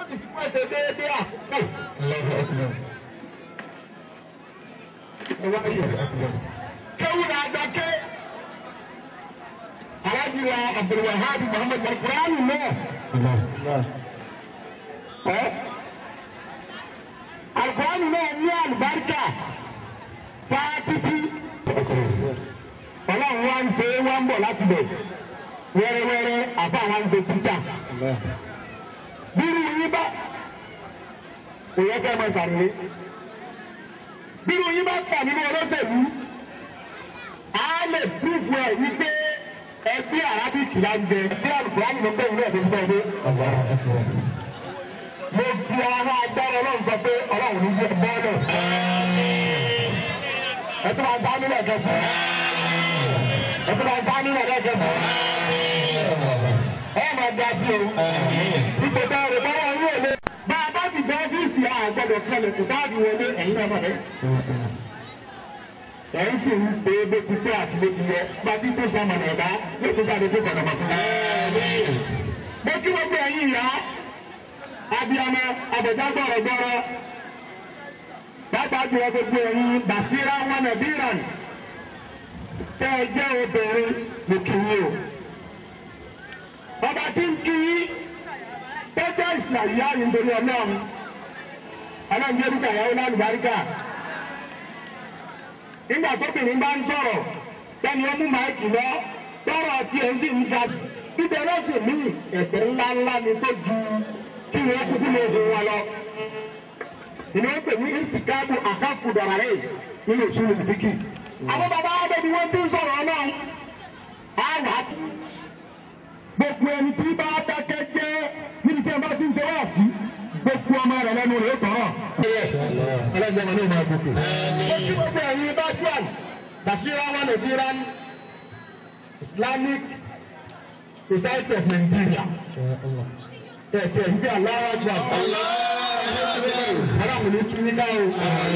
sì fi fún ẹsẹ̀ déédéé àkókò. ẹ wá yẹ kéwù náà gbàké alájí wa abdulwahab muhammed alukuraani náà ẹ alukuraani náà ní àlùbáríkà fáátítí ọlọ́run wa ń ṣe wá ń bọ̀ láti bẹ̀ wẹ́rẹ́wẹ́rẹ́ àfa wa ń ṣe títà bírú yín bá òye fẹ́ mọ sàrúwé bírú yín bá kà nínú olóṣèlú á lè púrúfù ẹ̀ wípé ẹgbẹ́ arábìkì la ń jẹ tí alùpùpù ló ń bẹ̀rù náà tó ń bẹ̀rù mo fi ara agbára ọlọ́run sọ pé ọlọ́run ní jẹ bọ́ọ̀lù ẹ tó máa ń sáá nílẹ̀ kẹsàn ẹ tó máa ń sáá nílẹ̀ kẹsàn ẹ máa dá sí o ipò tá a rè bọ́wọ́ ní òde bá a bá sì gbé ọ́fíìsì àgbọ̀dọ̀ kẹlẹ̀ kò táàbì wọlé ẹ̀yin náà mọ̀ bẹ́ẹ̀ ẹ̀yin sì ń ṣe é bó ti pé àti bó ti yẹ pàtí tó sàmọ̀nà ẹ̀dá ló tó sáré tó kọ̀nà mọ̀tún. mo kí gbogbo ẹ̀yin ìyá abiyamọ abẹ̀dá gbọ̀rọ̀gbọ̀rọ̀ pàápàá jùlọ gbogbo ẹ̀yin bàṣírà wọn nàbíràn tẹ́ ẹ jẹ́ obìnrin mo kí yín o. ọba tí ń kí yín tọ́jọ́ ìsìlẹ̀ yá yín torí ọlọ́run ọlọ́run jẹ́ dúkà yàwó lálùbáríkà nígbà tóbìnrin bá ń sọ̀rọ̀ tẹ́ni ó mú máìkì lọ tọ́rọ̀ tí ẹ̀ ń sì ń ga bíbẹ̀ lọ́sìn mí ẹ̀sẹ̀ ńlá ńlá ni tó ju kí wọ́n kúkú lè hun wọn lọ. ìní wọ́n pè ní ìsìkáàbù àkáfù dọ̀rọ̀rẹ́ nínú ìṣúná ìfíkì. àwọn bàbá adébí wọn ti ń sọ̀rọ̀ náà á wà á kú. gbogbo ẹni tí bá dákẹ́ jẹ́ níbi tí ẹ bá ti ń ṣe wá sí gbogbo ọmọ rẹ lẹ́nu rẹ tọrọ. ọlọ́jọ́ wọn ní ìmọ̀ àgùkù. ó kí gbogbo ẹ̀yin basiran basira wọn lè diran Islamic Society of Nigeria. Ẹ̀kẹ́ ń bí aláwọ̀ àgbà. Aláwọ̀ ní kí ní ká o.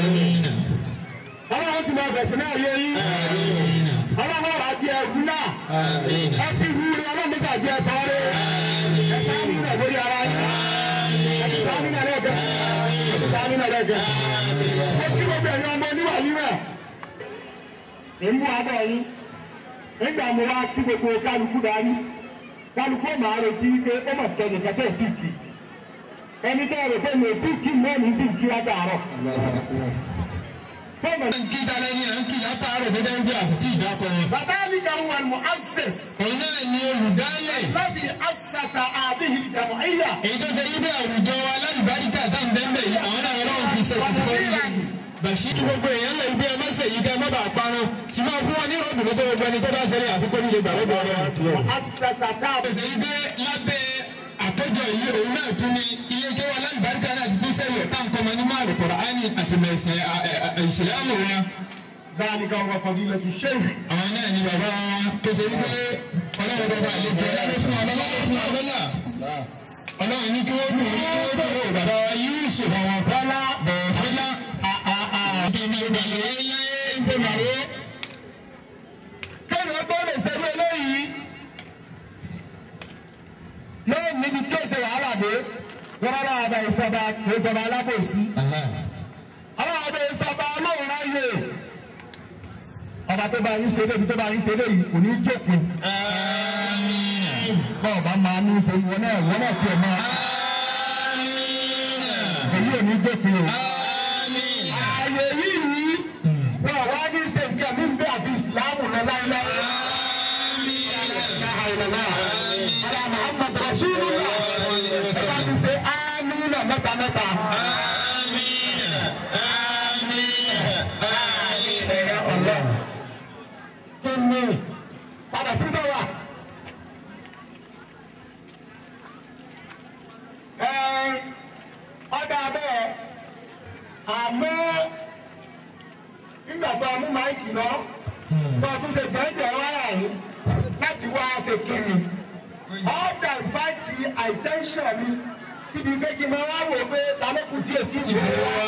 Aláwọ̀ sì máa bẹ̀sẹ̀ náà yé yín. Aláwọ̀ wà á di ẹ̀kú náà. Ẹ ti hu ni ọlọ́run nígbà jẹ́ sọ́ọ́rẹ́. Ẹ sáà ń rẹ̀ lórí ara yín. Sáàmìnà lẹ́gẹ̀. Sáàmìnà lẹ́gẹ̀. Mo kí gbogbo ẹ̀yin ọmọ oníwà níwẹ̀. Èmú abọ́ yín. Nígbà mo wá kí gbogbo kálukú dání. Kálukú màá retí pé ó mọ̀ tẹ̀lé kẹ́tẹ́ sí kì. Ẹni tẹ́ ẹ̀rọ pé mi ò tí kí mẹ́rin sì kí wájà àárọ̀. Fọ́ọ̀mù ń kí dalẹ̀ ní à ń kí látàárọ̀ dédé ń gbé àsìtì ìdákọ̀ yẹn. bàbá mi kan wà mọ́ access. òun náà ni olùdálẹ̀. láti àṣàṣà àbíyí ìjàmọ̀ ẹ̀yà. èyí tó ṣe yíbẹ̀ àwùjọ wa lálùbáríkà tá à ń bẹ́ẹ̀ yìí àwọn náà ọlọ́run fi ṣe kùtù fún yín. bàṣírí gbogbo èèyàn lè gbé ẹ má ṣe yìí ká ẹ má bàa parun sì máa fún wọn ní ròdùn lọ́dọ̀ gbogbo ẹni tó bá ṣẹlẹ̀ àfikún nílé gbà lọ́dọ̀ ọ̀rọ̀. àṣàṣà táàbù. ṣe yí dé lábẹ́ àkójọ yìí òun náà tún ní ilé ìjọ wa lálùbáríkà náà ti tún sẹ́yìn tá à ń kọ́mọ ní máàlù Kùránì àti mẹ̀sìn ìsìlámù wa. ذلك هو فضيلة الشيخ àwọn náà ni bàbá wa tó ṣe wípé ọlọ́run bàbá àlejò ọlọ́run fún ọlọ́lá fún ọlọ́lá ọlọ́run ní kí wọ́n dùn ní kí wọ́n dùn bàbá wa Yusuf àwọn bọ́lá bọ̀ọ̀ fọlá àtẹ̀mí ìgbàlẹ̀ láyé ń bọ̀ màró. kéèyàn tó lè ṣerú eléyìí yóò níbi tí ó ṣe wàhálà dé wọn bá wà bá ìṣọba kì í ṣọba alábòsí àwọn ọdẹ ìṣọba ọlọ́run ráyè ọba tó bá yín ṣe lébi tó bá yín ṣe léyìí kò ní jókòó bọ́ọ̀ bá máa ní ṣe wọn náà wọn náà tiẹ̀ máa èyí ò ní jókòó o. ààyè yìí wọn wá ní ṣe nǹkan mi bẹ́ẹ̀ àfi ìsìlámù lọ láíláí. Ala Muhammad Rasulullah. Ẹ bá mi ṣe ámínà mẹ́ta mẹ́ta. Ẹ̀yà ọ̀lọ́. Kí ni padà sí bá wà? Ẹ ọ̀dà abẹ́ àmọ́ nígbà tó a mú máìkì náà tó a tún ṣe jẹ́jẹ́ wáyà yìí láti wá ṣe kiri ọ̀dà ìfáìtì àìtẹ́ńṣọ̀n mi síbi pé kí n máa wá wò pé talókù díẹ̀ tí ti ì bẹ̀rẹ̀ wá.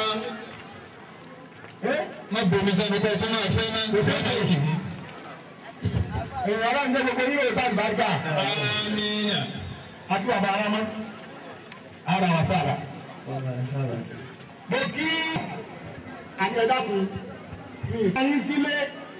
wá má bomi sẹ́ni pé tó máa fẹ́ náà fẹ́ náà kì í. èèyàn ọlọ́run jẹ́ gbogbo nílò ìsáàbùbáríkà amina àti bàbá arámá ara wa sára. mo kí àjẹdákun mi ìfẹ́yín sílé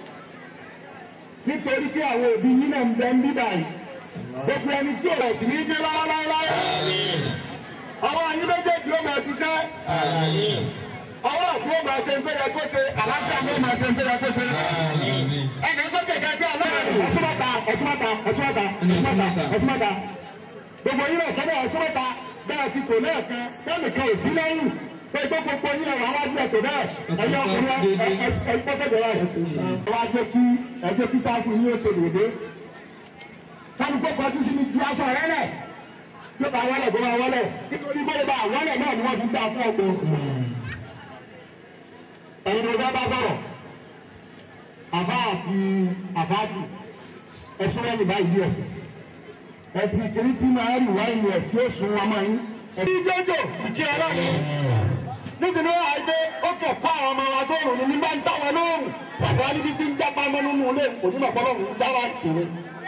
nítorí pé àwọn òbí yín náà ń bẹ ń bí báyìí gbogbo ẹni tí ò rẹ̀ sí ní dé láéláé ọwọ́ yín méjèèjì ó máa ṣiṣẹ́ ọwọ́ òkú ó máa ṣe ń tó yẹ kó ṣe àlàáfíà ló máa ṣe ń tó yẹ kó ṣe ẹnì sókè kẹkẹ ọlọ́run ẹ̀sùnmọ́ta ẹ̀sùnmọ́ta ẹ̀sùnmọ́ta ẹ̀sùnmọ́ta ẹ̀sùnmọ́ta gbogbo yín náà kọ́dọ̀ ẹ̀sùnmọ́ta bẹ́ẹ̀ ti tò lẹ́ẹ̀kan kẹ́mìkan ò sí lẹ́yìn pé gbogbo yín náà wàá wájú ẹ̀tọ́ bẹ́ẹ̀ ẹ̀yọ́ ọkùnrin ẹ̀ẹ́dẹ́gbẹ̀rẹ̀ rẹ̀ wá jẹ́ kí ẹ̀jẹ̀ kí sáfù yín ó ṣe lòdì kálukó kọjú sí mi ju aṣọ rẹ lẹ̀ yóò bá wọlé bó bá wọlé nítorí bóyá bá wọlé náà ni wọ́n fi gbà fún ọgbọ́n ẹ̀yin ló bá bá sọ̀rọ̀ àbá àti àbáàdì ẹ̀sùn ẹ̀yìn báyìí ẹ̀sìn ẹ̀sìn kìíní tí máa ń wá ìlú ẹ̀ tí ó sùn wọn máa ń. ẹ̀rí jọjọ ìkí ọlọ́run nítorí wọn àgbẹ̀ ó kẹ̀ kọ́ àwọn ọmọ wa tó rùn ní nígbà ń sáwọn lóòrùn bàbá níbi tí ń jápa mọ́ nínú ilé onímọ̀ fọlọ́run ń dára ìṣòro.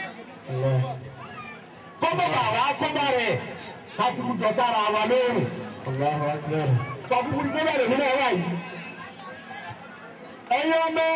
kọ́bọ̀ bàbá kọ́bọ̀ rẹ̀ káfíńkù jọ sára wa lóòrùn. sọ fún mi gbọ́dọ̀ rẹ̀ nínú ẹ̀rọ yìí ẹ̀yin ọmọ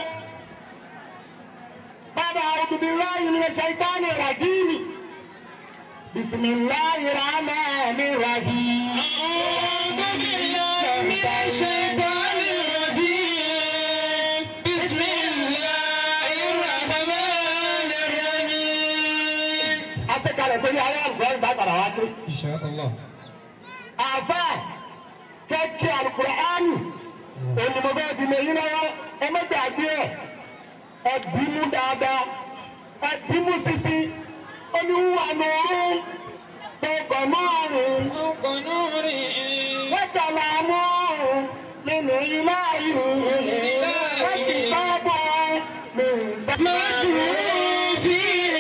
bàbá àwùjọbíláyì ní ṣàìtánì ràdíìmì bisimilayi rahmani rahim. أعوذ بالله من الشيطان الرجيم بسم الله الرحمن الرحيم asekalẹ sórí ayé àlùkò ìgbà padà wá sí. إن شاء الله àfa kẹ́kẹ́ àlùkùránì olùmọ̀gbẹ́ ìdílé yín lọ́wọ́ ẹ má gbàgbé ẹ̀ ẹ bímú dáadáa ẹ bímú sisi oníwà nùrù gbọ̀ngàn márùn-ún نوري wọ́n tẹ̀lé àmúrùn nínú ilé ìlú wọ́n ti bá bọ̀ mí sẹ́mẹ́tì. في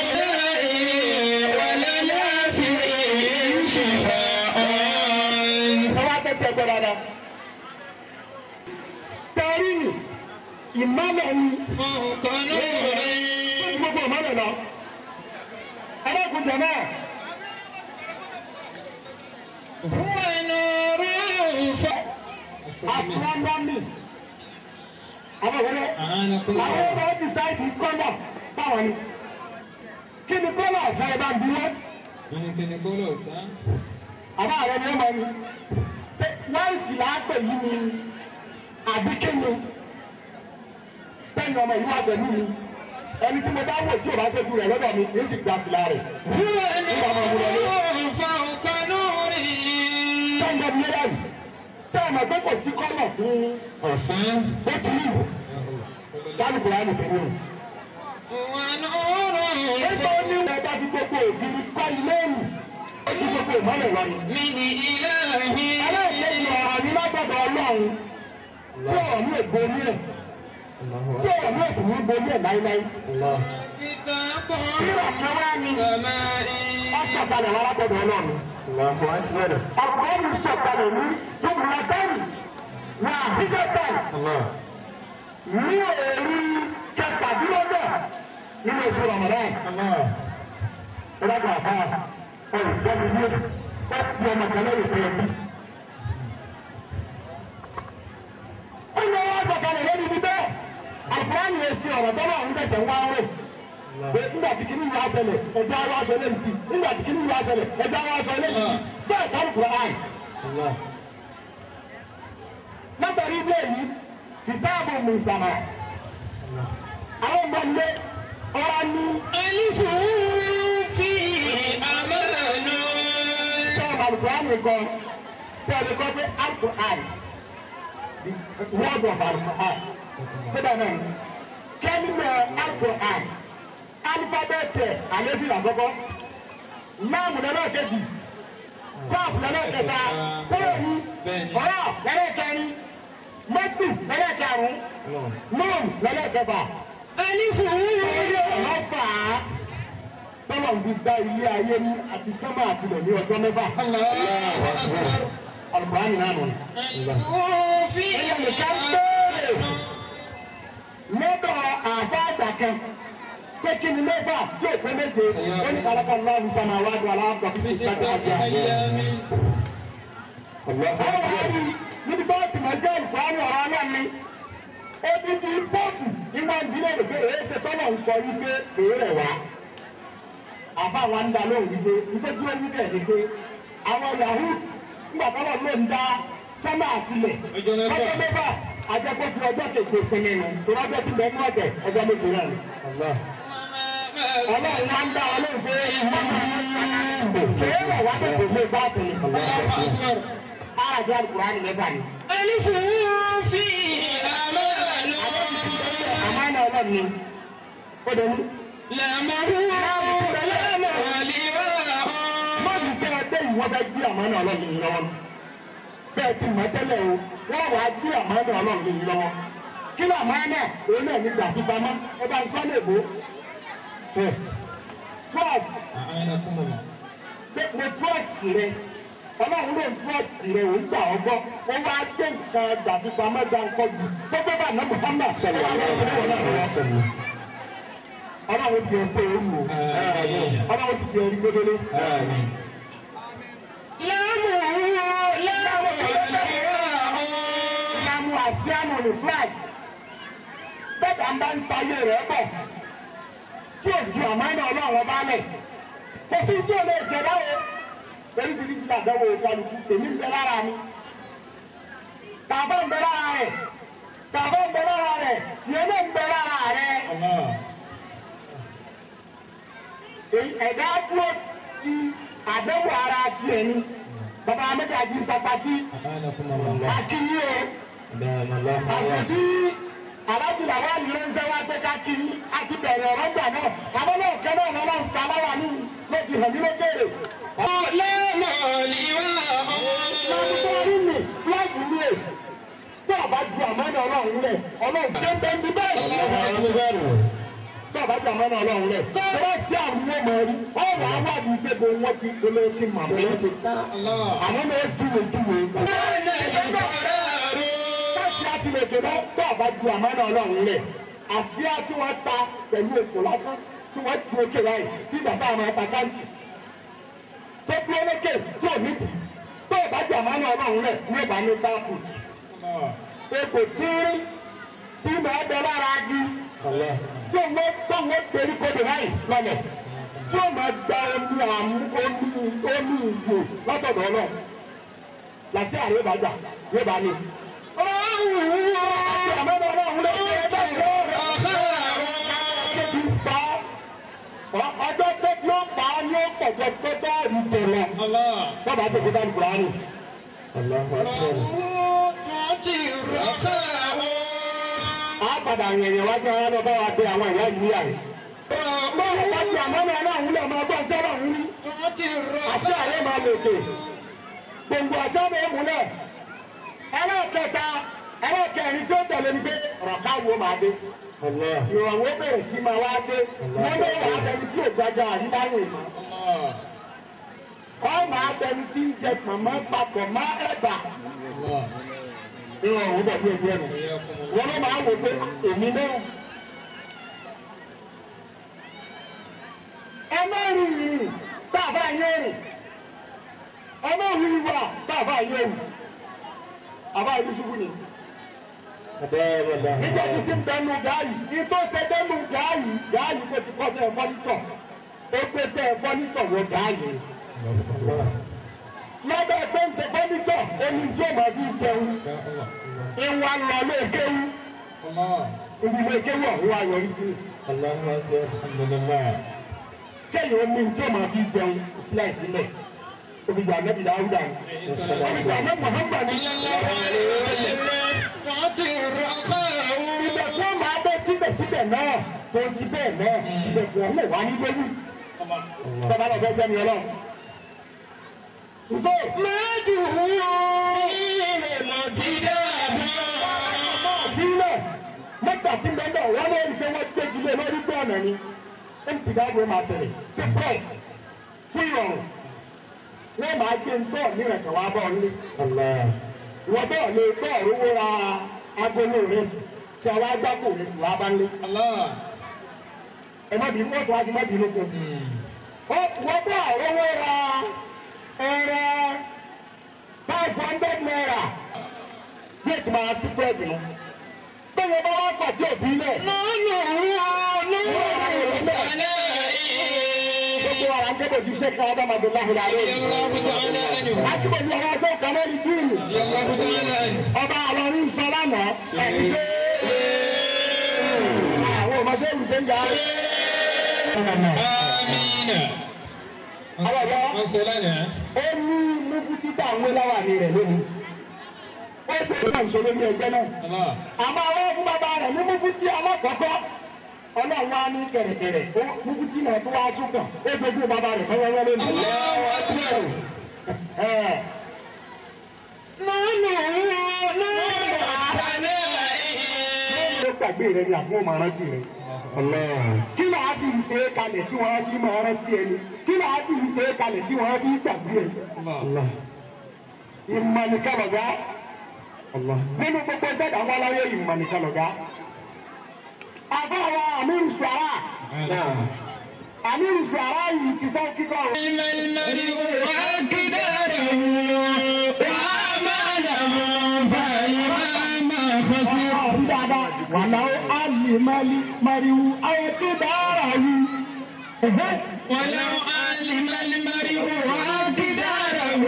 ولنا في شفاء ẹ wá tẹ́tẹ́ gbọ́ dáadáa. tẹ́rì ni ìmọ̀lẹ̀ ni فوق نوري gbogbo ìmọ̀lẹ̀ lọ. ẹlẹ́kùn jẹ náà هو نور astronomy. àwọn ìwọlé أعانكم àwọn الله ọmọ ẹ̀ decide kọ́lọ̀ báwọn ni. kí ni kọ́lọ̀ ọ̀sán ẹ bá ń bí wọ́n. من كان يقول أستاذ àbá àwọn ni wọ́n máa ní. ṣé wáìtì là á pè yí ni àbí kéwòn. sẹ́yìn ọmọ ìlú àgbẹ̀lú mi ẹni tí mo bá wò tí o bá ṣojú rẹ̀ lọ́dọ̀ mi kì í sì gba fìlà rẹ̀. هو نور فوق نوري sẹ́yìn ọmọ ìlú yẹn sẹ́yìn ọmọ pé kò sí kọ́lọ̀ fún أستاذ bó ti rí ìwò lálùkò láti fi wúrò. هو نور nígbà ó ní wọn bá fi gbogbo ògiri kọ́ ilé ìlú ó fi gbogbo ìmọ̀lẹ̀ lọ ni. من إلهي ẹlẹ́yìn ọ̀rọ̀ mi lágbàdo ọlọ́run tí ọ̀rọ̀ mi ò borí ẹ̀ tí ọ̀rọ̀ mi ò sì ní borí ẹ̀ láíláí. كتاب kíra kan wá ní سمائي ọ̀sọ̀kalẹ̀ wá lágbàdo ọlọ́run. ọ̀pọ̀ mi sọ̀kalẹ̀ ní jùmùlátẹ́rì ní àbíkẹ́tẹ̀ ní òòrì kẹtàdínlọ́gbẹ̀ nínú oṣù ramadan. ìdájọ́ àfa ọ̀rọ̀ ìjọba ilé ọ̀pọ̀ ọmọ kan lẹ́yìn fún ẹbí. ó ní wọ́n sọ̀kalẹ̀ lórí ibi bẹ́ẹ̀ àkùránì èsì ọ̀rọ̀ tọ́lọ̀ ń tẹ̀sẹ̀ wá rẹ̀ pé nígbà tí kìíní yóò aṣẹlẹ̀ ẹjọ́ àwọn aṣọ eléyìí sí nígbà tí kìíní yóò aṣẹlẹ̀ ẹjọ́ àwọn aṣọ eléyìí sí bẹ́ẹ̀ kọ́ Kùránì. látàrí ilé yìí kìtáàbù mùsàmà àwọn ọmọ ilé ọ̀rá ní ألف في أمان sọ́ọ̀mù àlùkùránì kan tí a lè kọ́ pé àlùkùránì the word of àlùkùránì kódà náà kẹ́míkà àlùkùránì alifábẹ́ẹ̀tì ẹ̀ àlẹ́fìn àkọ́kọ́ máàmù lọ́nà kejì kọ́ọ̀pù lọ́nà kẹta kúrò ní ọ̀rọ̀ lọ́nà kẹrin mọ́tù lọ́nà karùn-ún mọ́ọ̀mù lọ́nà kẹfà. ألف Orí ọ̀rọ̀ fà á. Tọ́lọ̀ ń fi gba ilé ayé ní àti sánmà àti ilẹ̀ ní ọjọ́ mẹ́fà. الله أكبر Àlùkùránì náà nù. ألف في Ẹyẹ nìkan béèrè lọ́dọ̀ àbá àgbà kan. Pé kí ni mẹ́fà tí ò pé méje? Ó ní kàlákà lọ́wọ́ sánmà wá ju aláàbọ̀ fífi sí ìgbàgbọ́ àti àjẹ́. Àwọn wà á rí níbi tó ti mọ̀ jẹ́ ìfọ̀ọ́nì ọ̀rọ̀ náà ni. Ebi ti pọ́ọ̀pù ní máa ń dílé rẹ̀ pé èyí ṣe tọ́lọ̀ ń sọ wípé èyí rẹ̀ wá. Àfa wa ń da lóhùn wípé nítorí wọ́n wípé ẹ̀ ni pé àwọn Yahoo nígbà tọ́lọ̀ ló ń dá sọ́mà àtìlẹ̀. Ọjọ́ mẹ́fà. Ọjọ́ mẹ́fà ajẹ́pọ̀ fi ọjọ́ keje sinmi nù. Tòun ọjọ́ ti bẹ̀rẹ̀ ní ọ̀sẹ̀ ọjọ́ méje náà ni. Ọlọ́run wá ń dá ọ lóhùn pé èyí rẹ̀ wá dé kò lè bá a sọ̀rọ̀. Àjọ àlùkùránì mẹ́fà ni. Alifu fi amalu. àmàlà ọlọ́run ni ó dẹ̀ ní. Lamaru lamaliwa. mọ́ọ̀lù tẹ́ ẹ dé ìwọ bẹ gbé àmàlà ọlọ́run yìí lọ́wọ́ bẹ́ẹ̀ ti mọ̀ tẹ́lẹ̀ o wọ́n wàá gbé àmàlà ọlọ́run yìí lọ́wọ́ kí ló àmàlà òun náà ní gbàfipamọ́ ẹ bá ń sọ ní èbó trust trust pé mo trust rẹ ọlọ́run ló ń trust rẹ òun gbà ọ́ gbọ́ ó wá dé nǹkan gbàfipamọ́ gbà ńkọ́ jù tó gbé bá ná Muhammad sọ̀rọ̀ ọlọ́run di ọ̀pọ̀ òun o ọlọ́run sì di ọ̀rí gbẹdẹlẹ. Lamu lamaliwa. ìlànà àsíánù ní flag bẹ́ẹ̀ bá ń sáyé rẹ̀ bọ̀ tí ò ju àmọ́nà ọlọ́run bá lẹ̀ kò sí tí ò lè ṣe báwo oríṣiríṣi àdánwò ìkọlùkù èmi ń bẹ lára mi tàbá ń bẹ lára rẹ̀ tàbá ń bẹ lára rẹ̀ tiẹ̀ náà ń bẹ lára rẹ̀ èyí ẹ̀dá dúró ti àdánwò ara tiẹ̀ ni bàbá amẹ́tàjì sàpàtì akínyí o àti alájùlá wa ní lẹ́sẹ̀ wa pé ká kí àti bẹ̀rẹ̀ ọ̀rọ̀ gbà náà àwọn náà kẹ́lẹ́ ọ̀nà náà ń ta láwa ní lójú hàn ní lókèrè. Lamaliwa. Lọ́dún orí mi fúláàgì mi è tó o bá ju àmọ́nà ọlọ́run rẹ̀ ọlọ́run tó ń bẹ ní bẹ́ẹ̀. Tó o bá ju àmọ́nà ọlọ́run rẹ̀ tó bá sí àwọn ọmọ ọmọ rí ọ̀rọ̀ awádìí gbogbo wọn ti gbolo ti mọ̀ mọ́. Àwọn náà júwe júwe. Sáàsì àti lè dènà tó o bá ju àmọ́nà ọlọ́run rẹ̀. Àsíá tí wọ́n ta pẹ̀lú èkó lásán tí wọ́n ju òkè láì bí bàbá àwọn ẹ̀ta káńtì. Tó dúró lókè tí ò ní bì tó o bá ju àmọ́nà ọlọ́run rẹ̀ ní ìbá ní táàkùtì. Èkó tí tí màá bẹ lára agi tí o mọ tọ́wọ́ pẹ̀lú kọ́dọ̀ láì lọ́lẹ̀ tí o máa gba omi àmú omi omi ìgò látọ̀dọ̀ náà làṣẹ àrẹ yóò bá gbà yóò bá ní. àti àmọ́ náà náà wúlò ní ẹgbẹ́ ìlú ọ̀rẹ́ ti pa ọ́ ọjọ́ tó tí ó pa ọ́ ní ó pọ̀jọ́ tó bá rí tẹ̀lẹ̀ wọ́n bá tó kó dání kúránì. a padà yẹ̀yẹ̀ wájú ara lọ bá wa pé àwọn ìyá yìí yà rẹ̀. bọ́ọ̀lù bá ti àmọ́ náà náà wúlò ọmọ ọgbọ́n tí ọlọ́run rí àti àárẹ̀ máa lò kè gbòǹgbò àṣà bẹ́ẹ̀ múlẹ̀ ẹlẹ́kẹta ẹlẹ́kẹrin tí ó tẹ̀lé ni pé ọ̀rọ̀ káwo máa dé ìrànwọ́ bẹ̀rẹ̀ sí máa wá dé wọ́n lé wàá bẹni tí ò gbàgbà àríwáyé mọ́ ọ máa bẹni tí ń jẹ pọ̀nmọ́ papọ̀ mọ́ ẹ̀bà ìrànwọ́ bẹ̀ bí ẹgbẹ́ mi wọ́n ló máa wò pé èmi náà ẹ má rìn rìn tá a bá yé rìn ẹ má rìn wà tá a bá yé rìn àbá ìlú ṣubú ni nígbà tí ti ń bẹnu gàáyì ní tó ṣe bẹnu gàáyì gàáyì kò ti kọ́sẹ̀ fọ́nìtọ̀ ó gbèsè fọ́nìtọ̀ wọ gàáyì. lọ́dọ̀ tó ń ṣe fọ́nìtọ̀ omi tí ó máa fi jẹun ìwà ń lọ lé kéwú ibi ilé kéwú ọ̀hún wa yọrí sí. kéèyàn omi tí ó máa fi jẹun sílẹ̀ ìpínlẹ̀ olùgbà nẹ́bí dáúdà ni olùgbà nẹ́bí Muhammad ni ibẹ̀ tí wọ́n máa bẹ́ síbẹ̀síbẹ̀ náà tó ti bẹ́ẹ̀ náà ibẹ̀ tí wọ́n lè wá ní lórí sọ́ba lọ bẹ́ẹ̀ jẹ́mi ọlọ́run. Nso náà bílẹ̀ mẹ́ta tí mẹ́ta wọ́n lé ní pé wọ́n gbégi lé lórí bí ọ̀nà ni empty dáàbò máa ṣẹlẹ̀ sí bread fún ìrọ̀rùn wọ́n máa gbé ntọ́ ní ẹ̀kọ́ wa bọ̀ nílé. Ìwọ́n bẹ́ẹ̀ lè tọ́ òróró ra agolo rẹ̀ sí kí a wá gbáko rẹ̀ sí wá bá nílé. Ẹ má bínú wọ́n tó wá ju má bínú fún un. Wọ́n bẹ́ẹ̀ òróró ra ẹ̀rẹ̀ five hundred yóò ti máa sí búrẹ́dì nù. bẹ́ẹ̀ bá wá pàtí òbí lẹ̀. gbogbo ara ń kébè fi ṣe ká ọba màdùnláhùn láàrin. akíbòsí ọba ṣe kàmẹ́ ní bíìlì. ọba àlọ́rí sọ lánàá ẹ̀mí ṣe. àwọn ọmọdé ìṣe ń jà. ó ní mufti tá à ń wé láwàní rẹ̀ lónìí. ó gbé náà sọ lórí ẹgbẹ́ náà. àmọ́ àwọn fún bàbá rẹ̀ ní mufti alákọ̀ọ́kọ́ ọlọ́run wa ní kẹ̀rẹ̀kẹ̀rẹ̀ ó mufti náà tó wá súnkàn ó dojú bàbá rẹ̀ fọwọ́wọ́ lónìí. Ẹ̀, ló gbàgbé rẹ ni àbúrò máa rántí rẹ. kí ló á fi ṣe é kalẹ̀ tí wọ́n á fi máa rántí ẹni kí ló á fi ṣe é kalẹ̀ tí wọ́n á fi gbàgbé ẹ. ìmọ̀nìkàlọ̀gá nínú gbogbo ẹgbẹ́ àwọn aláyé ìmọ̀nìkàlọ̀gá. àbáwa àmírù sùárà àmírù sùárà yìí ti sọ kíkọ́ o. ọ̀hún dáadáa wàláwó àlìmálì mariwu ayétúndàràwù. ولو علم المرء قدره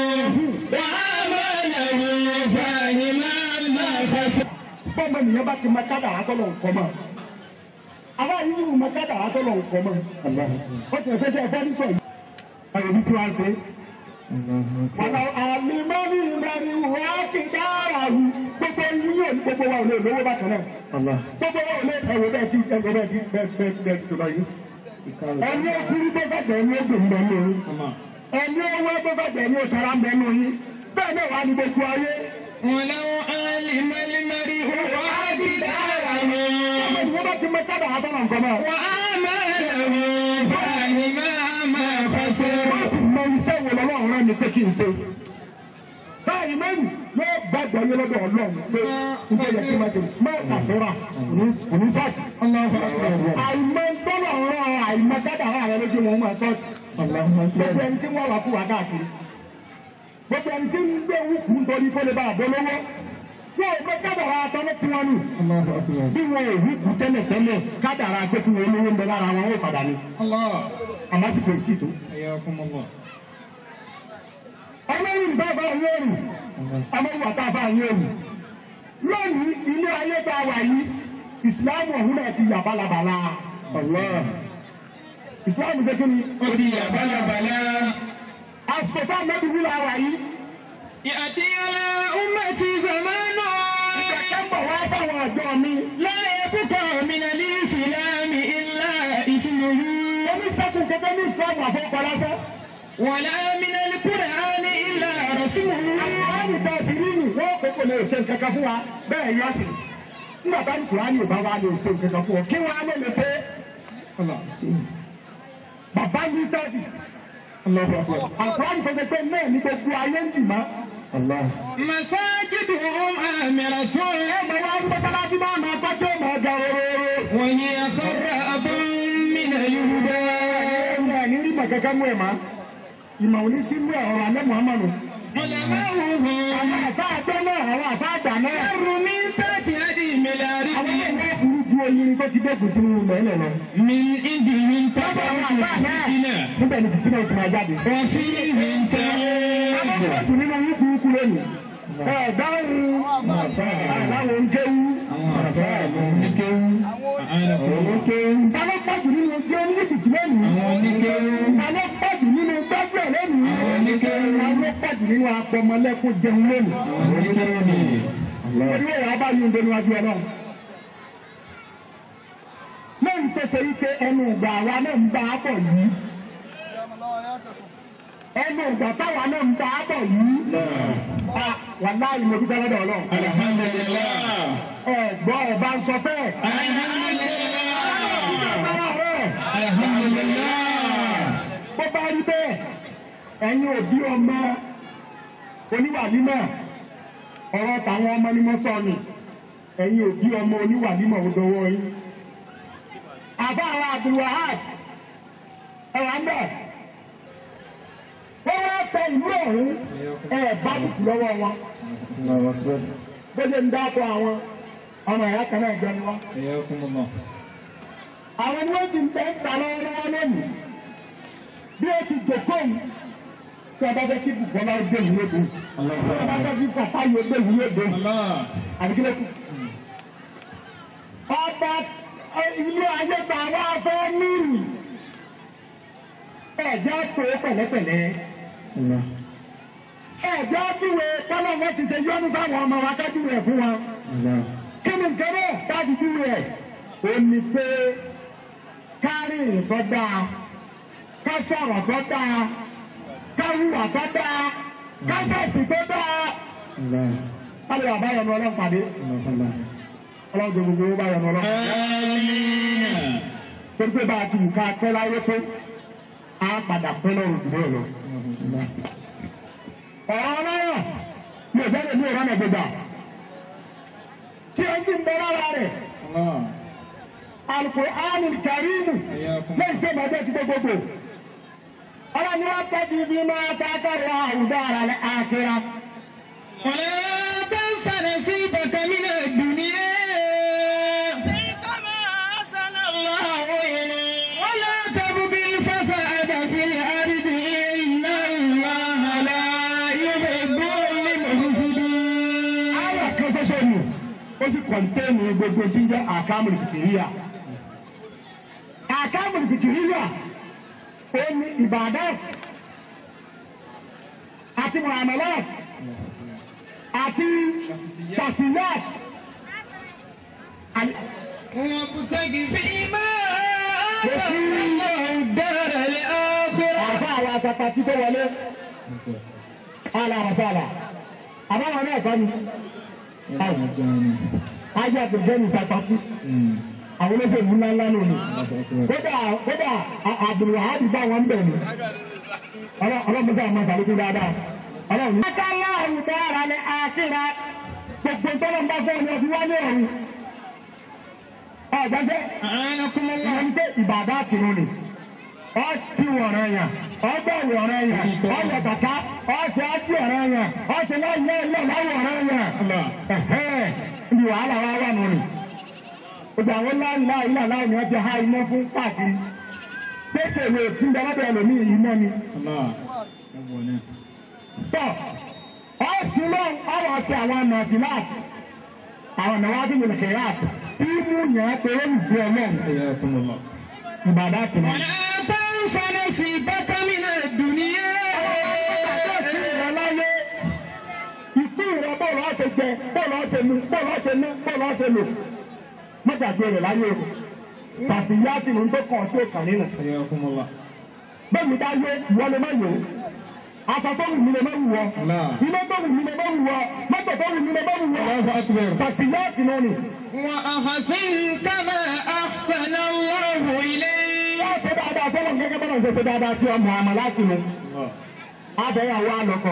وعمله فهما ما خسر bọ́ọ̀mọ nìyẹn bá ti ma kádàrá tọ́lọ̀ nǹkan mọ́ àwa yìí wù ma kádàrá tọ́lọ̀ nǹkan mọ́ ó ti ẹ̀fẹ́ sẹ́ ẹ̀fọ́ ní sọ yìí. àwọn òbí tí wàá ṣe. wàláwó àlìmálì mariwu ayétúndàràwù gbogbo yín yóò ní gbogbo wa ò lè lówó bákan náà. gbogbo wa ò lè ẹ̀wọ̀ bẹ́ẹ̀ ti ẹ̀wọ̀ bẹ́ẹ̀ ti bẹ́ẹ̀ bẹ́ẹ̀ bẹ́ẹ̀ ti tó báyìí. ẹni okuru tó fẹ́ bẹ́ẹ̀ ni ó dùn bẹ́ẹ̀ ní orí. ẹni owó tó fẹ́ bẹ́ẹ̀ ni ó sara ń bẹ́ẹ̀ ní orí. bẹ́ẹ̀ náà wà ní gbogbo ayé. ولو علم المرء قدره ọmọ ìwọ́n bá ti mọ kádàrá tọ́lọ̀ nǹkan mọ́. وعمله فهما ما خسر wọ́n sì mọ iṣẹ́ wo lọ́wọ́ rẹ̀ ní pé kí n ṣe. báyìí mẹ́rin yóò gbàgbọ́ yín lọ́dọ̀ ọlọ́run pé nígbà yẹn kí n máa ṣe má àṣọra òní sọ́ọ̀tì. àìmọ̀ tọ́lọ̀ rán àìmọ̀ kádàrá rẹ lójú wọn máa sọ́ọ̀tì. gbogbo ẹni tí wọ́n wà fún wa káàkiri. gbogbo ẹni tí ń gbé wúkú nítorí kó lè bá àbọ̀ lọ́wọ́. yóò gbé kádàrá tọ́lọ́ fún wọn nù. bí wọn ò wúkú tẹ́lẹ̀ tẹ́lẹ̀ kádàrá pé kí wọn olówó ń bẹ lára wọn ó padà ní. الله àmọ́ sì kò tí ì tó. حياكم الله ọlọ́run bá bá yóò rù ọmọ ìwà tá a bá yóò rù lónìí ilé ayé tá a wà yìí ìsìláàmù ọ̀hún náà ti yà bálabàlà ìsìláàmù ṣe kí ni ودي بلا بلا àsìkò tá a mẹ́bi wúlò àwà yìí يأتي على أمتي زمان ìgbàkẹ́ ń bọ̀ wá báwọn ọ̀dọ́ mi لا يبقى من الإسلام إلا اسمه oníṣẹ́kù kẹfẹ́ ní ìsìláàmù àfọwọ́kọ lásán ولا من القرآن إلا رسمه àkùránì bá ti rí nù wọ́n kókò lè ṣe nǹkan kan fún wa bẹ́ẹ̀ yọ sí nígbà tá àkùránì ò bá wa lè ṣe nǹkan kan fún ọ kí wọ́n á lè lè ṣe bàbá yìí dábì àkùránì tó ṣe pé náà ní gbogbo ayé ń dì má. مساجدهم آمرة ọmọ wa ń mọ́sálásí máa máa kọ́ tí ó máa ga rororo. وهي خراب من يهودا ẹ̀rọ ní rí màá kankan mú ẹ̀ má. ìmọ̀ òní sí mú ẹ̀rọ alẹ́ muhammadu. علماؤهم àwọn àfa àgbẹ̀ náà àwọn àfa àgbà náà. شر من سات هدي àwọn ملارهم ẹ̀rọ burú ju oyin tó ti dẹ́kun sínú mẹ́lẹ̀ lọ. من عندهم àwọn تبرك àfa náà الفتنة níbẹ̀ ni fìtínà ti máa jáde. وفيهم àwọn تعود ọ̀dọ́ nínú yín burúkú lónìí. ẹ dáhùn àwọn ń kéwú. Tálọ́ pọ̀jù nínú ojú oníyìkìtì lónìí. Tálọ́ pọ̀jù nínú gbájú ẹ̀ lónìí. Tálọ́ pọ̀jù nínú apọmọlẹ́kùn jẹun lónìí. Orí ẹ̀rọ abáyé ń bẹnu wájú ọlọ́run. Lẹ́yìn tó ṣe wípé ẹnu ìgbà àwa náà ń bá a bọ̀ yìí. Ẹnu ìgbà táwa náà ń bá a bọ̀ yìí. Ah, Wàláhì mo dúpẹ́ lọ́dọ̀ ọlọ́run. Ẹ gbọ́ ẹ̀ bá ń sọ bẹ́ẹ̀. bó bá rí bẹ́ẹ̀ ẹ̀yin òbí ọmọ oníwàlímọ̀ ọ̀rọ̀ tàwọn ọmọ ni mo sọ ni ẹ̀yin òbí ọmọ oníwàlímọ̀ ò dọwọ́ yín. àbá àwọn Abdulwahab ẹ̀wà ń bẹ̀ wọ́n wá tẹ ìlú ọ̀hún ẹ̀ bá bùkù lọ́wọ́ wọn bóde ń dáko àwọn ọmọ ìyá kan náà jọ ni wọn. Ayakumullah. àwọn ni wọ́n ti ń tẹ́ ń ta lọ́wọ́lọ́wọ́ lónìí bí o ti jòkó yìí tí ọba fẹ́ kí bùkọ́lá gbé yìí lóde tí ọba fẹ́ kí kàfá yìí gbé yìí lóde Allah. àbíkílẹ̀ kù. ọba ilé ayé ta wá fẹ́ nírì ẹ̀jẹ̀ tó pẹ̀lẹ́pẹ̀lẹ́ Allah. ẹ̀jẹ̀ dúwe kọ́lọ́ wọn ti ṣe yọ́nú sáwọn ọmọ wa ká dúwe fún wọn Allah. kí ni nǹkan náà dájú dúwe ẹ̀ ó ní pé kárí ìrìntọ́ dáa ká sọ̀rọ̀ tó dáa ká hùwà tó dáa ká sẹ̀sì tó dáa. Allah. Kálí wà báyọ̀ ní ọlọ́run pàdé. Allah. Ọlọ́run tó gbogbo owó báyọ̀ ní ọlọ́run. Amina. Torí pé bá a ti nǹkan pẹ́ láyé tó, a padà pẹ́ lọ́rùn jù bẹ́ẹ̀ lọ. Allah. Ọ̀rọ̀ ọlọ́run mi ò jáde ní ìrànà gbogbo. Tí o ti ń bẹ lára rẹ̀, Allah. Al-Qur'anul Karim Ayakum. lẹ́yìn tó máa jẹ́ ti gbogbogbò. Ọlọ́run ni wọ́n tẹ́jú bí máa kákàrọ̀ àwùjọ ara rẹ̀ àkírá. ولا تنس نصيبك من الدنيا كما أحسن الله إليك ولا تبغ الفساد في الأرض إن الله لا يحب المفسدين Ayọ̀ kan ṣoṣo nù, ó sì kọ̀ǹtẹ́ẹ̀nì gbogbo tí ń jẹ́ àkámùlù fìkìríyà. Àkámùlù fìkìríyà ó ní ìbàdàt àti muamalat àti ṣàṣìyàt. وابتغ فيما آتاك الله الدار الآخرة Àfa àwọn àtàtà tí tó wọlé. Àlà àràsàlà. Àbáwọn náà kọ́ ni. Ajé àtẹ̀jẹ́ ní sàtọ́tì. Àwọn olóṣèlú ńlá ńlá lónìí. kódà kódà abdulwahab bá wọn bẹ̀ ni ọlọ́mọdé àwọn masalukú dáadáa ọlọ́run. akálá àwùdára ni àkírà gbogbo tọ́lọ́mbà fún ọ̀nà ọ̀fi wálé ọ̀run. ọ̀gbẹ́sẹ̀ أعانكم الله ìyẹn pé ìbàdàn àtìrún ni ọ ti wọ̀rọ̀ yẹn ọgbà wọ̀rọ̀ yẹn ọyọ kàkà ọsẹ àti ọ̀rọ̀ yẹn ọsẹ láyé ẹlẹ́ láwọ̀ ọ̀rọ̀ yẹn ẹ̀hẹ́n ibi wàhálà wa wà nù ni gbogbo àwọn láìláì láìláì ni wọ́n ti há iná fún káàkiri pépè wo fún dábàbà ẹlòmíì iná ni الله tọ́ ọ̀sìn náà ọ̀rọ̀ ọ̀sẹ̀ àwọn nàfìláàtì àwọn nàwádìí wòlò kẹ̀yàtì tí mú yẹn pé ó ń bu ọlọ́run حياكم الله ìbàdàn àtìmọ́. ولا تنس نصيبك من الدنيا ìrọ̀láyé ìpín ìrọ̀ bọ́ọ̀lù ọ̀sẹ̀ jẹ bọ́ọ̀lù ọ̀sẹ̀ mu bọ́ọ̀lù ọ̀sẹ̀ ná bọ́ọ̀lù ọ̀sẹ̀ lò mọ́jàgbé rẹ̀ láyé o tàbíyá ti ní tó kàn sí òkàn nínú. حياكم الله bẹ́ẹ̀ mi bá yé ìwọ lè má yé o aṣọ tó wù mí lè má wù wọ Allah. ilé tó wù mí lè má wù wọ mọ́tò tó wù mí lè má wù wọ الله أكبر tàbíyá ti náà nì. وأحسن كما أحسن الله إليك wọ́n ṣe dáadáa fọlọ́ gẹ́gẹ́ bọ́lá ṣe ṣe dáadáa sí ọmọ àmọ́ láti mu. abẹ́yàwó àlọ́kọ.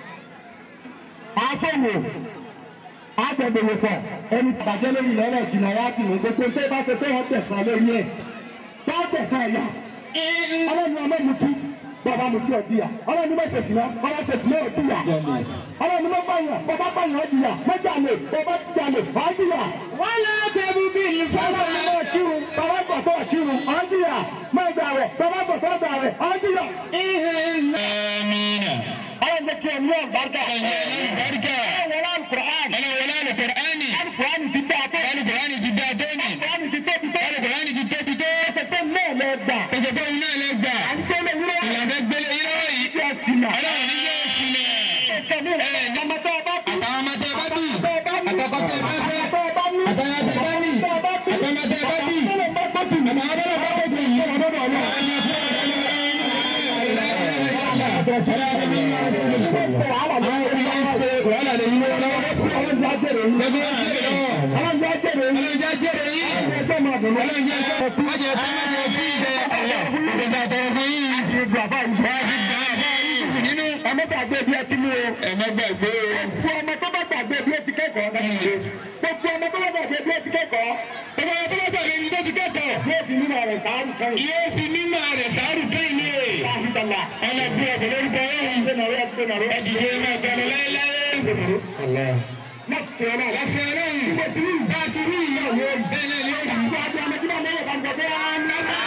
àfọwò àgbẹ̀dẹ̀wò pọ̀ ẹni bàjẹ́ lórí ilẹ̀ ìjìnlẹ̀ yá ti wò gbogbo tó bá ṣe pé wọ́n tẹ̀sán lórí ẹ̀ tó tẹ̀sán ẹ̀yà ọlọ́run ọmọ mi tú bàbá mi tú ọ̀dìyà ọlọ́run mọ̀ ṣèṣì náà ọlọ́run ṣèṣì náà ọ̀dìyà ọlọ́run mọ̀ báyà bàbá báyà ọ̀dìyà mọ̀jà lè bàbá jà lè ọ̀dìyà ولا تبغ ọlọ́run الفساد mọ̀ kírun bàbá gbọ̀tọ̀ kírun ọ̀dìyà mọ̀ gbà rẹ̀ bàbá gbọ̀tọ̀ gbà rẹ̀ ọ̀dìyà. إن آمين ọlọ́run jẹ́ kí ẹ ní ọ̀gbárgà. البركة ọlọ́run wọlé alukur'an. أنا ولا القرآن alukur'an ti dá a tó. القرآن جدادوني alukur'an ti tóbi tó. القرآن جدادوني ẹsẹ̀ náà lọ gbà. فسبحان الله لك à ń tẹ́lẹ̀ wúrọ̀. ìlànà gbélé yìí lọ́wọ́ yìí ìyá sinà. ọlọ́run ní yóò sílẹ̀. ẹsẹ̀ mi rẹ̀ ọmọ tó o bá kú. àtàwọn ọmọ tẹ bá bì tó o bá ní. àtọkọ tẹ bá fẹ́ tó o bá ní. àtàwọn tẹ bá ní tó o bá bí. àtọmọ tẹ bá bì tó o bá bá tù mí. àtàwọn bọ́lá bá bọ̀ yìí. ọlọ́dọ̀ ọlọ́run. wàhálà lè yí wọn lọ́wọ́. ọlọ́run jẹ́ àjẹrè yìí. ẹgbẹ́ wọn jẹ́ lọ́wọ́. ọlọ́run jẹ́ àjẹrè yìí. ọlọ́run jẹ́ jẹ́rẹ̀ yìí. ẹgbẹ́ máa dùn ọlọ́run jẹ́ jẹ́rẹ̀ yìí. májẹ̀ tó májẹ̀ tí ì jẹ ọ̀yọ́. ìgbà tọrọ fún yìí. ìgbà bá yìí. wọ́n ti gbà bá yìí nínú. ọmọ gbàgbé bí ẹ ti mú o. ẹ̀mẹ́gbẹ̀gbẹ́ gbogbo ọmọ tó bá gbàgbé bí ó ti kẹ́kọ̀ọ́ náà ṣe. gbogbo ọmọ tó bá gbàgbé bí ó ti kẹ́kọ̀ọ́. ọmọ ọmọ tó bá gbàgbé ní tó ti kẹ́kọ̀ọ́. yóò fi nínú rẹ̀ sáárù kan yìí. yóò fi mímọ rẹ̀ sáárù kẹ́yìn ní èè. Alhamdulillah. ọlọ́bí ọ̀gbọ̀n lórúkọ yẹn. Gbẹ̀nàró ẹgbẹ̀nàró ẹ̀dìdì máa gbẹ̀rẹ̀ láéláé. ẹgbẹ̀nàró. ẹ̀sìn ọlọ́run. ẹsẹ̀ ọlọ́run Ìgbà tí rí bá a ti rí ìyá ìyàwó ẹ̀. bẹ́ẹ̀ ni ó yà. Ìgbà tí ọmọ tí wọ́n mọ̀ bá ń sọ pé á ń lọ́dọ̀.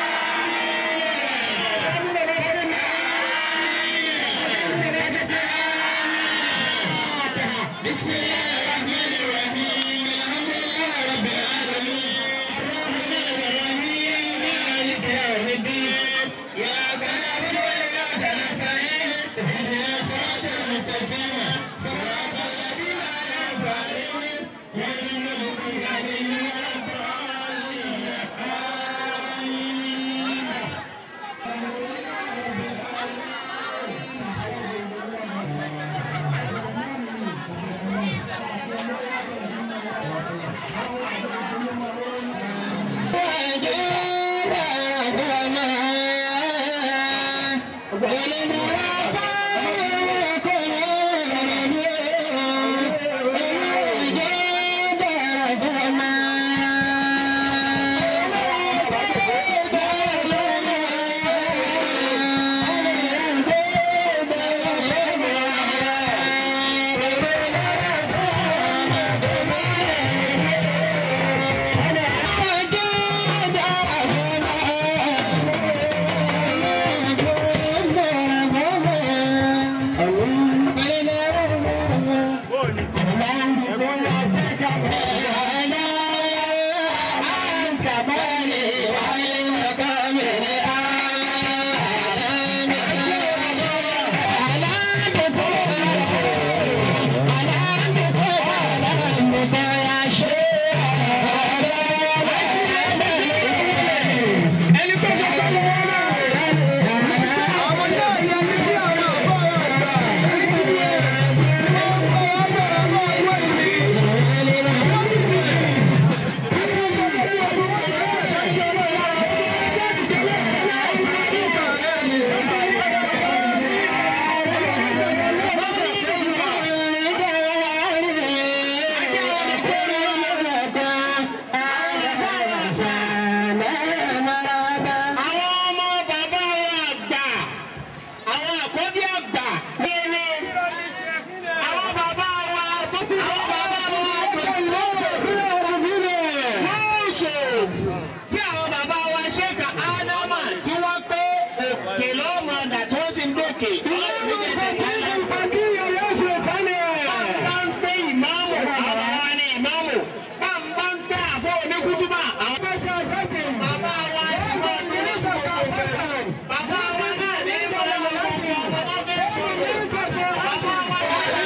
بسم الله الرحمن الرحيم الحمد لله رب العالمين الرحمن الرحيم مالك يوم الدين إياك نعبد وإياك نستعين اهدنا الصراط المستقيم صراط الذين أنعمت عليهم غير المغضوب عليهم ولا الضالين آمين Àwọn ọmọ bàbá wa àgbà, àwọn àkọ́bí àgbà nílé. Àwọn bàbá wa tó fi àwọn bàbá wa pẹ̀lú lóòṣò tí àwọn bàbá wa ṣèkà ádámà tí wọ́n pé òkè lọ́mọdà tí wọ́n sì ń dókè. Bá ń pé ìmáàmù, àwọn wa ni ìmáàmù. Bá ń bá ń pé àfọ oníkútúbà, àwọn bàbá wa sì wọ́n ní Bàbá wa náà ní ìmọ̀lẹ́ ọ̀pọ̀ ọmọ bá fẹ́ sọ̀rọ̀. Bàbá wa náà ní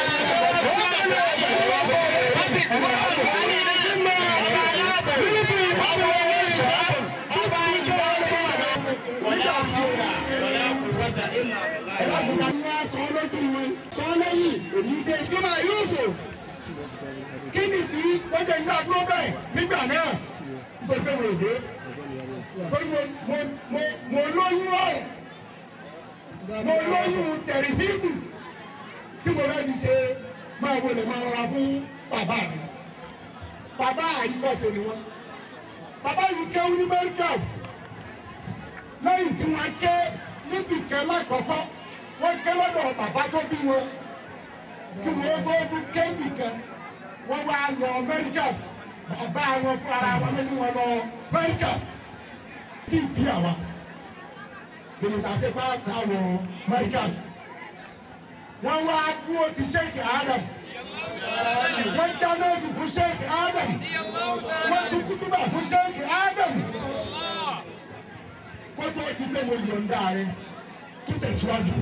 wọ́n sì kú ọ̀rọ̀ ní ọba aláàbò, ọba oníṣọ́, ọba ìjọ sọ̀rọ̀. Wọ́n yá sí ọ̀rọ̀ lọ́yà fún wọ́tà ìlà Kí ni sí lọ́jọ́ ìgbà dúró bẹ́ẹ̀ nígbà náà? Nítorí pé mo èdè. Torí mo mo mo mo lóyún ọ̀rọ̀. Mo lóyún tẹ̀rìfíìkù tí mo rẹ́ fi ṣe máa wọlé máa rọra fún bàbá mi. Bàbá àyíkọ́sẹ̀ ni wọ́n. Bàbá yìí kéwú ní Mẹ́ríkàs. Lẹ́yìn tí wọ́n ké níbi kan lákọ̀ọ́kọ́, wọ́n ké lọ́dọ̀ bàbá tó bí wọn. Kí wọ́n tó tún ké níbi kan, wọ́n wá lọ Mẹ́ríkàs. Bàbá wọn fún ara wọn nínú wọn lọ Mẹ́ríkàs. Tí ì bí àwa. Bìnnìtà ṣe bá ká wọ Mẹ́ríkàs. Wọ́n wá dúró ti Sheikh Adam. Wọ́n dáná sí fún Sheikh Adam. Wọ́n tún kútúbà fún Sheikh Adam. Kótó ti pé mo yọ̀ǹda rẹ̀ tó tẹ̀síwájú.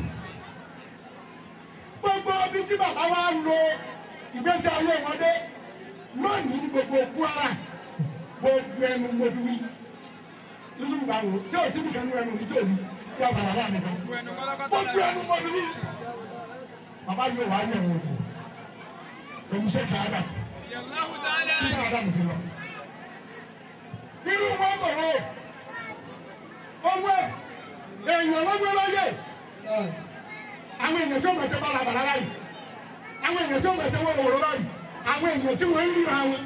Gbogbo ibi tí bàbá wa ń lo ìgbésí ayé wọn dé lónìí ní gbogbo Kwara gbogbo ẹnu mo fi wí. Yusuf bá wò tí o sì bìkan ní ẹnu mi tí o wí yọ sàrà láàmì kan. Gbogbo ẹnu mo fi wí. Bàbá yóò wá yẹ̀ wò. Èmi ṣe kà á dà. Kí ṣe àdá mi fi lọ. Nínú wọn kọ̀rọ̀ ọmọ ẹ̀ èèyàn lọ́gbẹ́ lọ́yẹ̀. Àwọn èèyàn tó mọ̀ ṣe bálabàlá láyìí. Àwọn èèyàn tó mọ̀ ṣe wọ́wọ́rọ́ láyìí. Àwọn èèyàn tí wọ́n ń ríra wọn.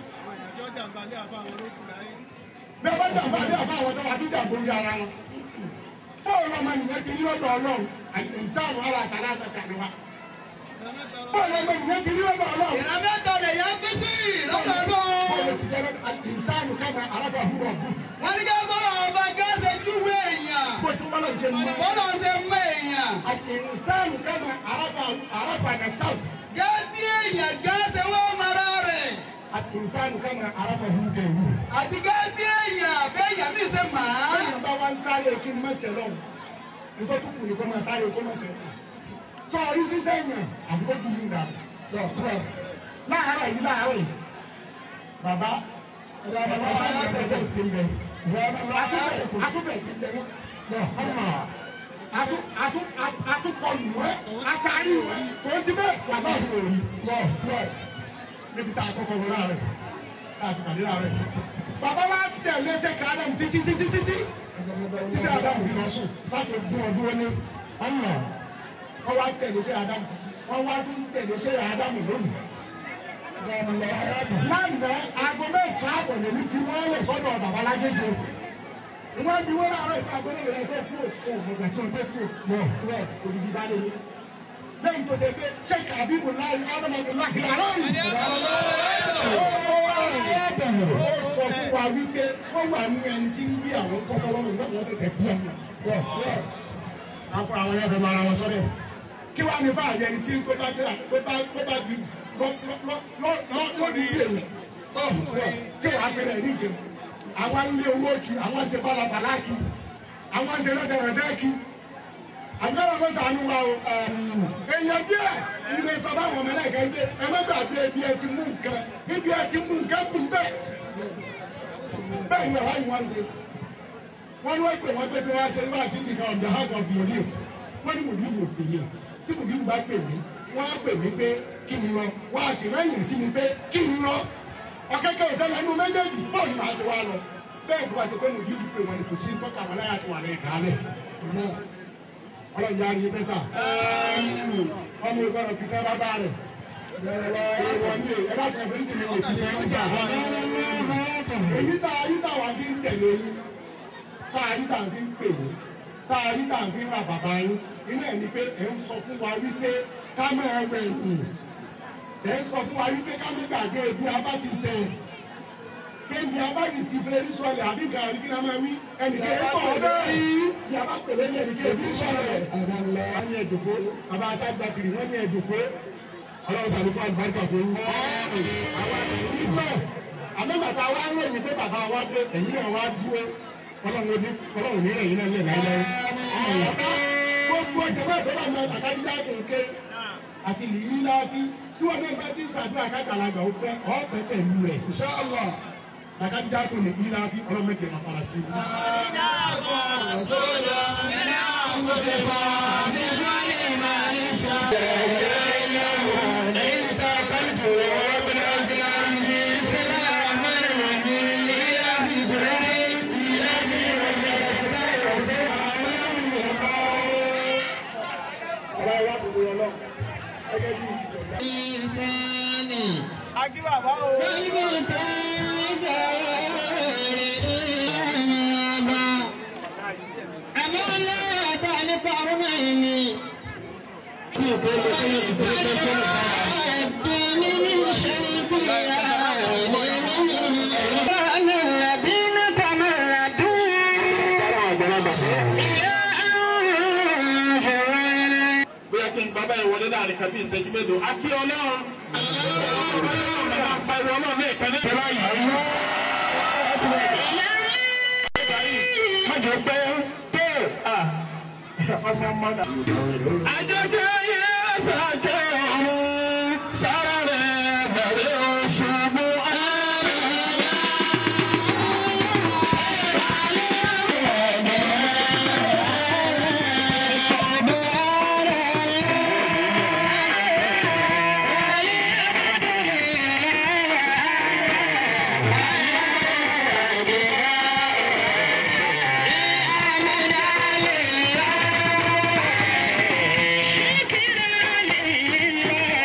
Bí a bá jàmbá dé àfa àwọn tó wà tó jàmbó rí ara wọn. Bóòlù ọmọ nìyẹn ti rí lọ́dọ̀ Ọlọ́run àti ìsáàmù ara àṣàlá àfẹ́kà ni wa. Bóòlù ọmọ nìyẹn ti rí lọ́dọ̀ Ọlọ́run. Ìrànlẹ́tọ̀ lè èèyàn bí sí lọ́dọ̀ ọlọ́run. bọ́ọ̀lù ti jẹ́ ìsáàlù kẹ́mẹ́ alábà húrọ̀ bù. wọ́n ní ká bọ́ ọba gáàsì júwe èèyàn. bó ti wọ́n lọ ṣe mọ́. bọ́lá ń ṣe mọ èèyàn. ìsáàlù kẹ́mẹ́ alábà alábà nàìjíríà. gẹ́bí èèyàn gáàsì wọ́n mara rẹ̀. ìsáàlù kẹ́mẹ́ alábà húrọ̀ bù. àti gẹ́bí èèyàn béèyàn mi ṣe mà á. bẹ́ẹ̀ni bá wá ń sáré kí n mọ̀sẹ̀ lọ nítorí tó kù ní kó máa sáré kó mọ̀sẹ̀ lọ. sọ orí sísẹ́ yàn àbúkó kù ní ìdá lọ kúrò láàárọ̀ yìí láàárọ̀ yìí bàbá ẹ̀dá bàbá sáyà tẹ̀lé ti ń bẹ atúfẹ̀ ti jẹ wọn lọ ọmọ atukọlù wọn atari wọn tó ti bẹ bàbá òun ò rí lọ lọ níbi tá a kọ́kọ́ wọn láàárọ̀ láti pàdé láàárọ̀ bàbá wa tẹ̀lé ṣe ká Ádámù títí títí títí títí Ádámù fi lọ sùn láti gún ọdún wọn ní ọ̀nà wọn wá tẹ̀lé ṣe Ádámù títí wọn wá tún tẹ̀lé ṣe Ádámù lónìí. lánàá aago mẹ́sàn-án àbọ̀ lèmi fi wọ́n lẹ̀ sọ́dọ̀ bàbá lágége ìwọ́n bí wọ́n láàárọ̀ ìta gbọ́dọ̀ rẹ̀ tó kú òun ọ̀gbà tí wọ́n tó kú lọ lọ òdìdí bá lè ní. lẹ́yìn tó ṣe pé ṣé kàbíbù láì ádámọ̀dé láì láàárọ̀ yìí ó sọ fún wa wípé ó wà ní ẹni tí ń bí àwọn kọ́kọ́rọ́ nù náà wọ́n ṣẹ̀ṣẹ̀ bí ẹni. afọ àwọn yẹn fẹ́ máa ra wọn sọ́dẹ̀ kí wàá ní fáàlì ẹni tí tó bá ṣe tó bá tó bá di lọ́dún bí èyí kí wàá pẹ̀lẹ́ ní ìgbẹ́ àwọn ń lé owó kí àwọn ń ṣe bálabàlá kí àwọn ń ṣe lọ́dẹ̀rẹ̀dẹ́ kí àgbẹ̀rẹ̀ ló sànú wa o èèyàn díẹ̀ ilé sábà wọn mẹ́lẹ̀ ẹ̀ka ẹgbẹ́ ẹ má gbàgbé ibi ẹ ti mú nǹkan ibi ẹ ti mú nǹkan kù bẹ́ẹ̀ bẹ́ẹ̀ ni àwa yìí wá ń ṣe wọ́n ní wọ́n pè wọ́n pé kí wọ́n ṣe wá sí nìkan on behalf of the òní wọ́n ní mòdìbò pè mí tí mòdìbò bá pè mí wọ́n á pè mí pé kí n lọ wọ́n á sì rẹ́yìn sí mi pé kí n lọ ọ̀kẹ́kẹ́ ìṣẹ̀lẹ̀ inú méjèèjì bọ́ọ̀lù máa ṣe wá lọ bẹ́ẹ̀ bí wọ́n ṣe pé mòdìbò pè wọ́n ní kò sí tọ́ka wọn láyà tó wà lẹ́yìn kálẹ̀ ọlọ́run yára yín pẹ́sà ọmọ ìgbọ́dọ̀ pìtẹ́ bàbá rẹ̀ èèwọ̀ ni ẹ bá tẹ̀lé fẹ́ẹ́ tẹ̀lé òkú ní ọjà èyí tá a rí táwa fi ń tẹ̀lé yín tá a rí tá a fi ń pè yín tá a rí tá a fi ń ra bàbá yín inú ẹ̀ ni pé ẹ̀ ń sọ fún wa wípé ká máa wẹ̀ yìn ẹ̀ ń sọ fún wa wípé ká má gbàgbé bí a bá ti sẹ̀ pé bí a bá yìí ti fẹ́ rí sọlẹ̀ àbí nǹkan àbí kí n máa wí ẹnìkan ẹ̀ tọ̀ ọ́ bẹ́ẹ̀ bí a bá pèlè ní ẹnìkan ẹ̀ fi sọlẹ̀ wọ́n ní ẹ̀dùnkó bàbá àtàgbà kiri wọ́n ní ẹ̀dùnkó ọlọ́run sàlùkọ́ àlùbáríkà fún yín. àwa ìgbà àmọ́bàtà wa ń ròyìn pé bàbá wa dé ẹ̀yìn náà wá dúró ọlọ́run ní ọlọ́run ní ẹ̀yìn náà lè láyé. gbogbo ìjọba ìjọba náà àkàdíjà kéèké àti ìlú láàfin tí wọn náà bá ti sàdúrà kákàlàgbà ó pẹ́ ọ́ pẹ́ pẹ̀lú rẹ̀ inshallah àkàdíjà kò ní ìlú láàfin ọlọ́run méje máa para sí i. bóyá kí n bàbá yẹn wọlé láàrin kàbí ìṣẹ́jú mélòó àti ọlọ́run ọlọ́run bàbá ń pariwo ọlọ́run ní ìkànnì ìjọba yìí. Májò pé tó ọmọ ọmọ náà. Àjọjọ yẹ ṣàjọ ọ̀run sára rẹ̀ bẹ̀rẹ̀ oṣù mú Yeah.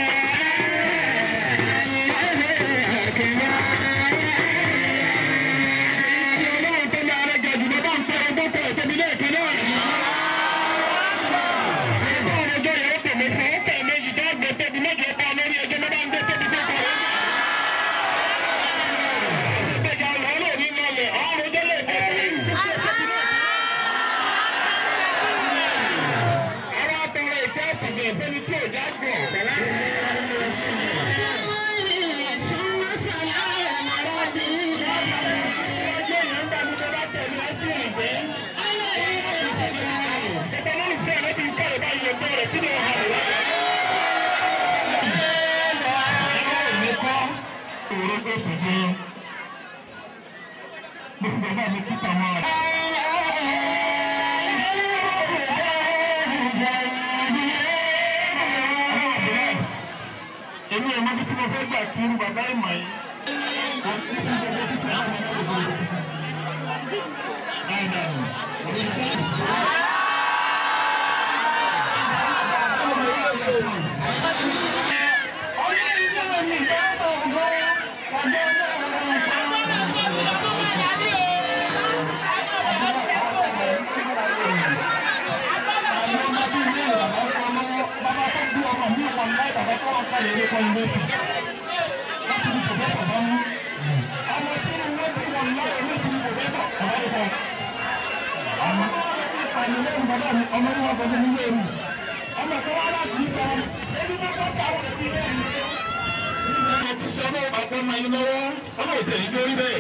bàbá mi kí tàwọn rẹ̀. èmi ẹ̀ mọ́ bí tí mo fẹ́ gbà kí n bàbá ìmọ̀ yìí. ti sọ náà bàbá ọmọ yìí lọ́wọ́ ọmọ òtẹ̀ yìí lórí bẹ́ẹ̀.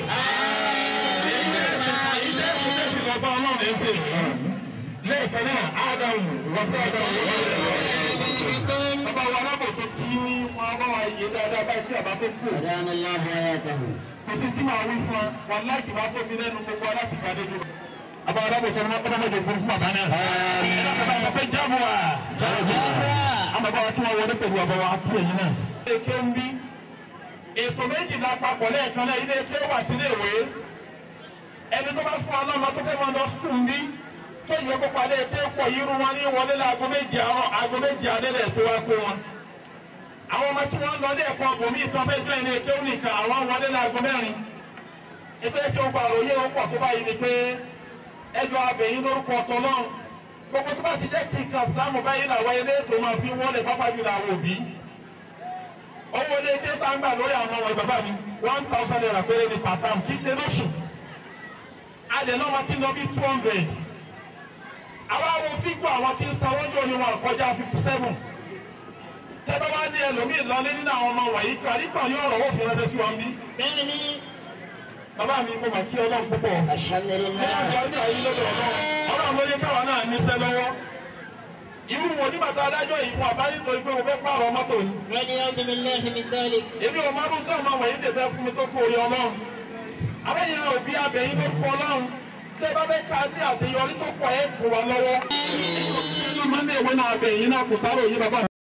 ilé ẹ̀sìn tẹ̀sí bàbá ọlọ́run ẹ̀ ṣe. lẹ́ẹ̀kan náà ádámù wọ́sẹ̀ ádámù bàbá wa alábò tó kí wọn bá wa yé dáadáa báyìí tí àbá tó kú. أدام الله حياته kò sí tí màá wí fún wa wọn láìkì bá tóbi lẹ́nu gbogbo aláti gbàdé jù. bàbá alábò tó ní wọn kọ́nà mọ́jọ fún fún bàbá náà. ẹ̀rọ bàbá wọn fẹ́ jáàmù wa. àwọn bàbá wa tí wọ́n wọlé pẹ̀lú bàbá wa kí ẹ̀yin náà. èké ń bí ètò méjìlá papọ̀ lẹ́ẹ̀kan náà ilé ẹgbẹ́ wà sílé ìwé ẹni tó bá fún ọlọ́mọ tó fẹ́ máa lọ skul bí tó yẹ kó palẹ̀ ẹgbẹ́ pọ̀ irú wọn ní wọlé láago méjì àárọ̀ aago méjì alẹ́ lẹ̀ tó wá kó wọn. àwọn ọmọ tí wọ́n lọ ní ẹ̀kọ́ ọ̀bùnmí ìtàn fẹ́ jọ ẹni ẹgbẹ́ nìkan àwọn wọlé láago mẹ́rin. ètò ẹgbẹ́ ọgbà àròyé ó pọ̀ tó báyìí ni pé ẹjọ́ abẹ̀yìn lórúkọ ọ̀tọ̀ náà gbogbo tó bá ti jẹ́ tí nǹkan sílámù báyìí làwọn ilé ètò máa fi wọlé pápá jùlọ àwọn òbí owó ilé ké tá ń gbà lórí àwọn ọmọ bàbá mi one thousand naira péré ní per term kì í ṣe lóṣù adé náà wọn ti lọ bí two hundred àwọn àwọn fígù àwọn tí ń sanwó jò ní wọn kọjá fifty seven tẹ́tọ́ wá ní ẹlòmíì lọlé nínú àwọn ọmọ wọ̀nyí kárí kan yóò rọ̀ wọ́n fi ránṣẹ́ sí wọn bí. bẹ́ẹ̀ ni bàbá mi mo mà kí ọlọ́run púpọ̀ الحمد ní لله ọjọ́ ọdún àyè lọ́dọ̀ ọlọ́run ọlọ́run ló ní káwa náà níṣẹ́ lọ́wọ́ irú wo ní bàtà adájọ́ yìí fún àbáyé tó pé mo fẹ́ pààrọ̀ mọ́tò ni ونعوذ بالله من ذلك èmi ò máa ń tọ́ ọmọ wọ̀nyí lè fẹ́ fún mi tó kó orí ọlọ́run abẹ́yẹn òbí abẹ́yìn ló kọ́ ọlọ́run tẹ́ ẹ bá fẹ́ ká ní àṣeyọrí tó pọ̀ ẹ̀ kó wa lọ́wọ́. ẹ̀yin máa ń lé ìwé náà abẹ́yìn náà kò sáré òye bàbá.